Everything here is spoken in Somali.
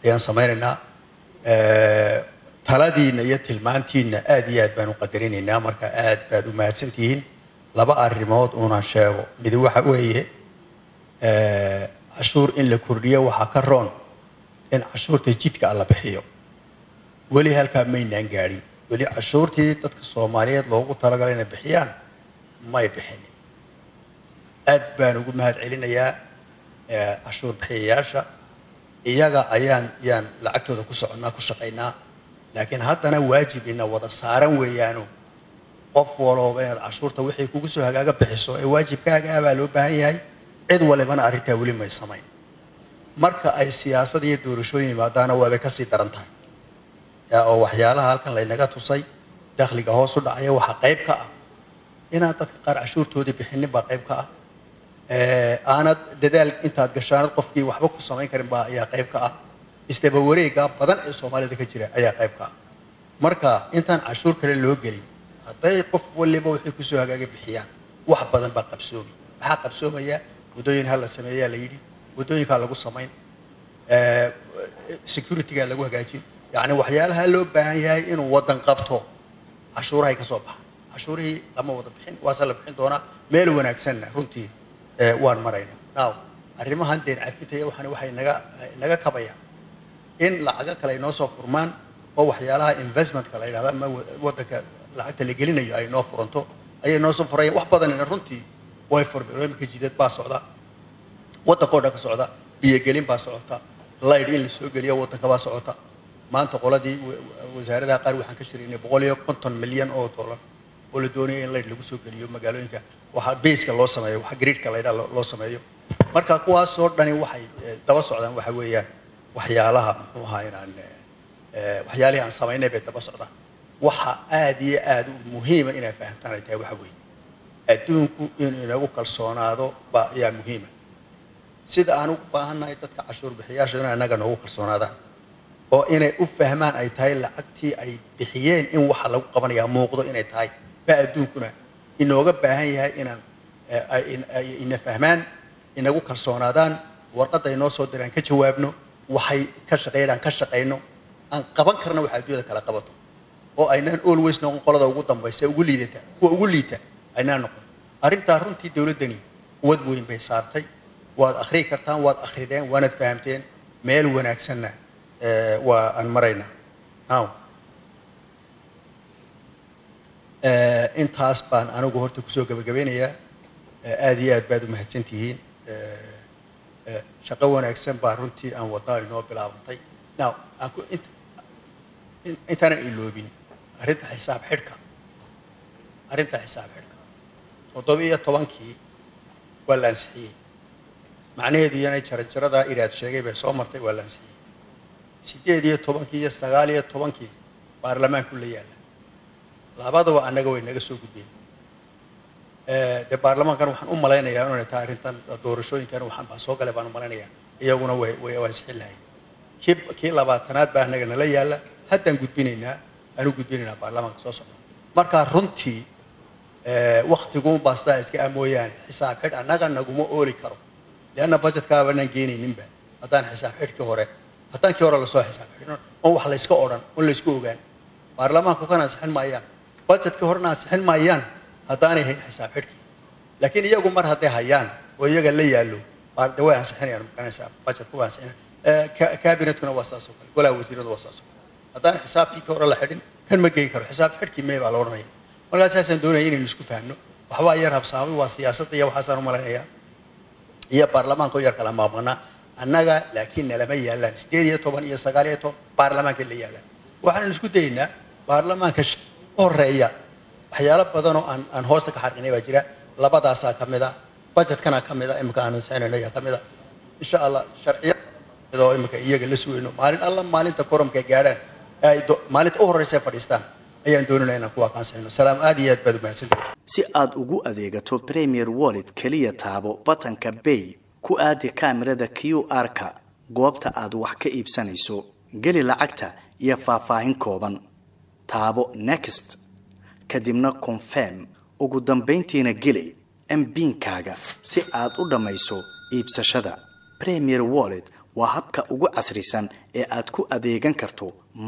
ayaan samaynaynaa taladiinna iyo tilmaantiinna aad iyo aad baan u qadarinaynaa marka aad baad u mahadsantihiin laba arrimood uunaan sheego mid waxa weeye cashuur in la kordhiyo waxaa ka roon in cashuurta jidhka la bixiyo weli halkaa maynaan gaadhin weli cashuurtii dadka soomaaliyeed loogu talagalay inay bixiyaan may bixinin aad baan ugu mahad celinayaa cashuur bixiyayaasha iyaga ayaan yaan lacagtooda ku soconnaa ku shaqaynaa laakiin haddana waajib ina wada saaran weeyaano qof walooba inaad cashuurta wixii kugu soo hagaaga bixiso ee waajibkaaga ah baa loo baahan yahay cid walibana arrintaa weli may samayn marka ay siyaasad iyo doorashooyin yimaadaana waabay kasii daran tahay oo waxyaalaha halkan laynaga tusay dakhliga hoos u dhacaya waxaa qayb ka ah inaan dadka qaar cashuurtoodii bixinin baa qayb ka ah aanad dadaal intaad gashaanad qofkii waxba ku samayn karin baa ayaa qayb ka ah isdaba wareega badan ee soomaalida ka jira ayaa qayb ka ah marka intaan cashuur kale loo gelin hadday qof waliba waxay kusoo hagaaga bixiyaan wax badan baa qabsoomi maxaa qabsoomaya waddooyin ha la sameeyaa la yidhi waddooyinkaa lagu samayn securitygaa lagu hagaajin yacni waxyaalaha loo baahan yahay inuu waddan qabto cashuurahay ka soo baxa cashuurihii lama wada bixin waase la bixin doonaa meel wanaagsanna runtii waan maraynaa now arrimahan deen cafitaya waxaan waxay naga naga kabayaan in lacago kale ay noo soo furmaan oo waxyaalaha investmentka la yidhahda ama waddanka lacagta la gelinayo ay noo furanto ayay noo soo furayaan wax badanina runtii way furmeen imika jidad baa socda waddankoo dhan ka socda biyogelin baa socota light in la soo geliyo waddanka baa socota maanta qoladii wasaaradaha qaar waxaan ka shiraynay boqol iyo konton milyan oo dollar oo la doonaya in light lagu soo geliyo magaalooyinka waxaa baska loo sameeyo waxa gridka la yidhaha loo sameeyo marka kuwaasoo dhani waxay daba socdaan waxa weeyaan waxyaalaha muxuu ahaa inaan waxyaalihii aan samaynay bay daba socdaan waxa aad iyo aad u muhiima inay fahamtaan ay tahay waxa weeye adduunku inuu inagu kalsoonaado ba ayaa muhiima sida aan ugu baahannahay dadka cashuur bixiyaasha inay annaga noogu kalsoonaadaan oo inay u fahmaan ay tahay lacagtii ay bixiyeen in waxa lagu qabanayaa muuqdo inay tahay baa adduunkuna inooga baahan yahay inaan ina fahmaan inagu kalsoonaadaan warqadda ay noo soo diraan ka jawaabno waxay ka shaqeynaan ka shaqayno aan qaban karna waxa adduunyada kala qabato oo aynaan always noqon qolada ugu dambaysa ugu liidata kuwa ugu liita aynaan noqon arrintaa runtii dowladdani quwad weyn bay saartay waad akhrii kartaan waad akhrideen waanad fahamteen meel wanaagsanna waa aan maraynaa now intaas baan anigu horta kusoo gabagabeynayaa aad iyo aad baad u mahadsantihiin shaqo wanaagsan baa runtii aan wadnaa inoo bilaabantay now intaanan iloobin arrinta xisaab xidhka arrinta xisaab xidhka toddoba iyo tobankii waa la ansixiyey macnaheedu iyana jaranjaradaa iraad sheegay bay soo martay waa la ansixiyey sideed iyo tobankii iyo sagaal iyo tobankii baarlamaanku la yaalla labadaba annaga way naga soo gudbeen dee baarlamaankan waxaan u malaynayaa inay tahay arrintan doorashooyinkan waxaan baa soo galay baan u malaynayaa iyaguna way way ansixin lahayd kii kii labaatanaad baa annaga nala yaalla haddaan gudbinaynaa aan u gudbinaynaa baarlamaanka soo socda markaa runtii waktiguunbaa sidaa iska ah mooyaane xisaab xidh annaga naguma ooli karo leanna budgetkaaba anaan geenayninba haddaan xisaab xidhkii hore haddaan kii hore lasoo xisaab xidhin on wax layska odhan on laysku ogaan baarlamaanku kana ansixin maayaan budgetkii horena ansixin maayaan haddaanay hayn xisaab xidhkii laakiin iyagu mar hadday hayaan oo iyaga la yaallo de way ansixinayaan makanaysaa budgetka way ansixinayaan kabinetkuna waa saas oo kale golaha wasiiradu waa saas oo kale haddaan xisaabkii kii hore la xidhin kan ma geyi karo xisaab xidhkii mee baa la odhanaya markaa saasaan doonaya inaynu isku fahno waxbaa yar habsaamay waa siyaasadda iyo waxaasaan u malaynayaa iyo baarlamaanka oo yar kala maaqmanaa annaga laakiin nalama yaallaan sideed iyo toban iyo sagaal iyo toban baarlamaanka la yaallaan waxaan isku dayaynaa baarlamaanka horeeya waxyaalo badanoo aan aan hoosta ka xarqinay baa jira labadaasaa ka mid a budgetkana ka mid a imika aan ansixinayno ayaa ka mid a insha allah sharciyaoo imika iyaga la sugayno maalin alla maalinta koramka gaadhaan ay maalinta u horeysa fadhiistaan ayaan doonayna inaan kuwaa kaansaxino salaam aad iyo aad baad u mahadsantahay si aad ugu adeegato premier wallet keliya taabo batanka bay ku aadi kaamirada q r-ka goobta aad wax ka iibsanayso geli lacagta iyo faahfaahin kooban taabo next kadibna confirm ugu dambayntiina geli mbiinkaaga si aad u dhammayso iibsashada premier wallet waa habka ugu casrisan ee aad ku adeegan karto